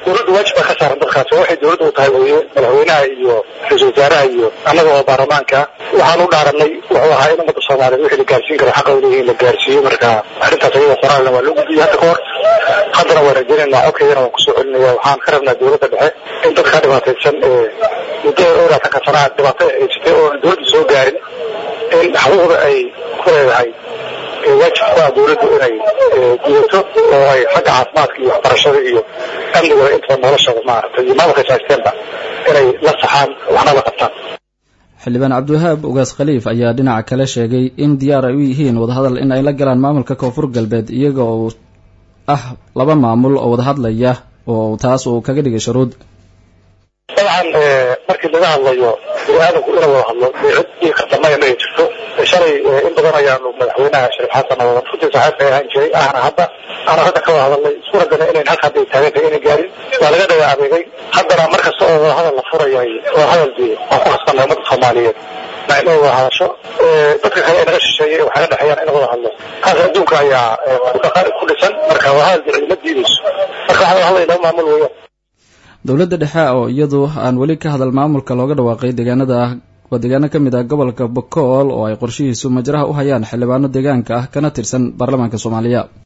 dowladda waajib baa ka saaran dadkaasi waxay dowladda u tahay weye madaxweynaha iyo ra-iisul wasaaraha iyo annaga oo baarlamaanka waxaan u dhaaranay wuxuu ahaa in ummadda soomaaliyeed wixii la gaarsiin karo xaqa u leeyihin la gaarsiiyo marka arrintaas ayada qoraalna waa loo gudbiyey hadda ka hor haddana waan rajaynaynaa codkaydana waan kusoo celinaya waxaan ka rabnaa dowladda dhexe in dadka dhibaataysan ee muddo dhowraatanka sanaa dhibaato haysatay oo dowladda soo gaarin in xuquuqda ay ku leedahay waajib ku ah dowladdu inay gudato oo ay xagga caafimaadka iyo waxbarashada iyo amniga intaba noloshada maaragtay iyo maamulka saasteenba inay la saxaan waxna la qabtaan xildhibaan cabdiwahaab ugaas khaliif ayaa dhinaca kale sheegay in diyaar ay u yihiin wadahadal in ay la galaan maamulka koonfur galbeed iyaga oo ah laba maamul oo wada hadlaya oo taas uu kaga dhigay shuruud dabcan markii laga hadlayo bini aadamku ina wada hadlo dee cid ii qardamaya ma ay jirto shalay in badan ayaanu madaxweynaha shariif xasan oo runtii saaxiibka ahaan jiray ahna hadda aana hadda ka wada hadalnay isku ragana inayn halka hadda taagan tahay inay gaarin waa laga dhaga adeegay haddana mar kasta oo wada hadal la furayay wada hadal dee waan ku khasbanay ummadda soomaaliyeed na inay wada hadasho dadka kale ee naga shisheeyay waxay la dhexeeyaan in wada hadlo kaas adduunka ayaa ku dhisan marka wada hadal dee cidima diidayso marka waxaa hadlay laba maamul weeyaan dowladda dhexe oo iyadu aan weli ka hadal maamulka looga dhawaaqay deegaanada ah waa deegaano ka mid ah gobolka bokool oo ay qorshihiisu majraha u hayaan xildhibaano deegaanka ah kana tirsan baarlamaanka soomaaliya